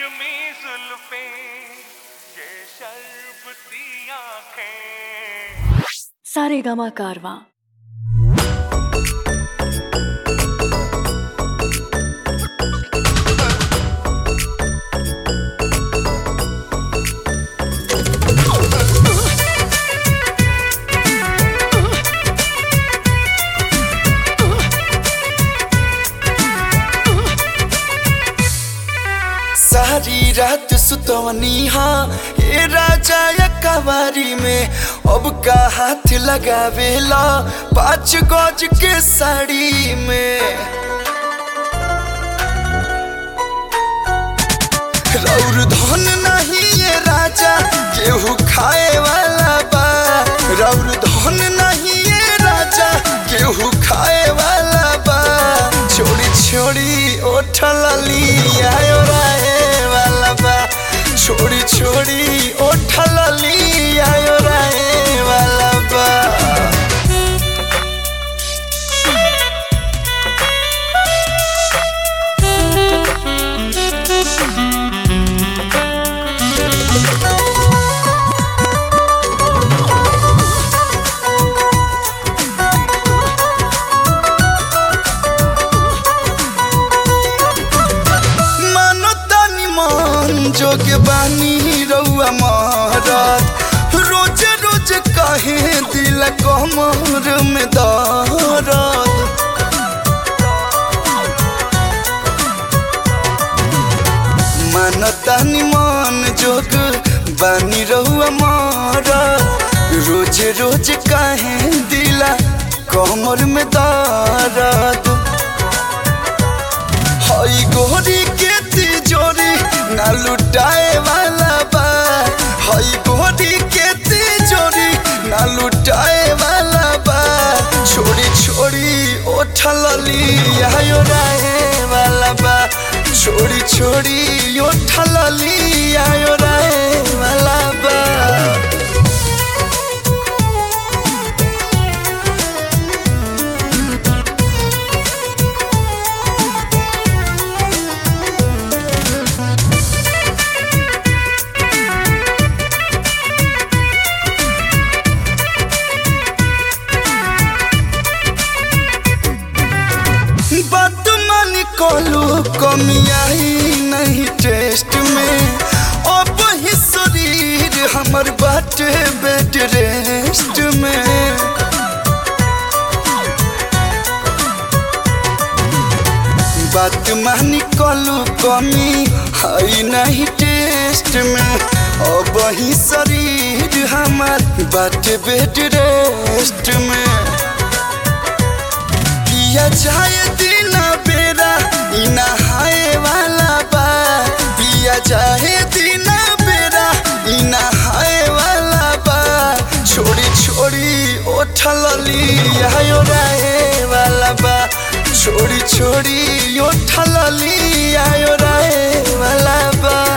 रेशमी जुल्फे ये शर्बती आंखें सारेगामा कारवा सारी रात सुतवनी हाँ हे राजा या कवारी में अब का हाथ लगावेला पाँच गज के साड़ी में रौर धन नहीं ये राजा केहू खाए वाला बा रौर धन नहीं ये राजा केहू खाए वाला बा छोड़ी छोड़ी ओठल लिया राहे वाला बा छोड़ी छोड़ी ओठल लिया राहे वाला बा मानो तानी मन जोग बानी रउआ मारत रोज रोज कहे दिल कमर में दर्द मानो तानी मन जोग बानी रउआ मारत रोज रोज कहे दिल कमर में दर्द हई गोरी के तिजोरी ना लुटाए वाला बा हई गोरी के तिजोरी ना लुटाए वाला बा छोड़ी छोड़ी ओठल लिया राहे वाला बा छोड़ी छोड़ी ओठल लिया राहे वाला बा बात मानी कोलू कमी आई नहीं टेस्ट में अब ही शरीर हमर बाटे बेड रेस्ट में बात मानी कोलू कमी आई नहीं टेस्ट में अब ही शरीर हमर बाटे बेड रेस्ट में पिया जाए दिन बेरा इ नहाए वाला बा पिया जाए दिन बेरा इ नहाए वाला बा छोड़ी छोड़ी ओठल लिया राहे वाला बा छोड़ी छोड़ी ओठल लिया राहे वाला बा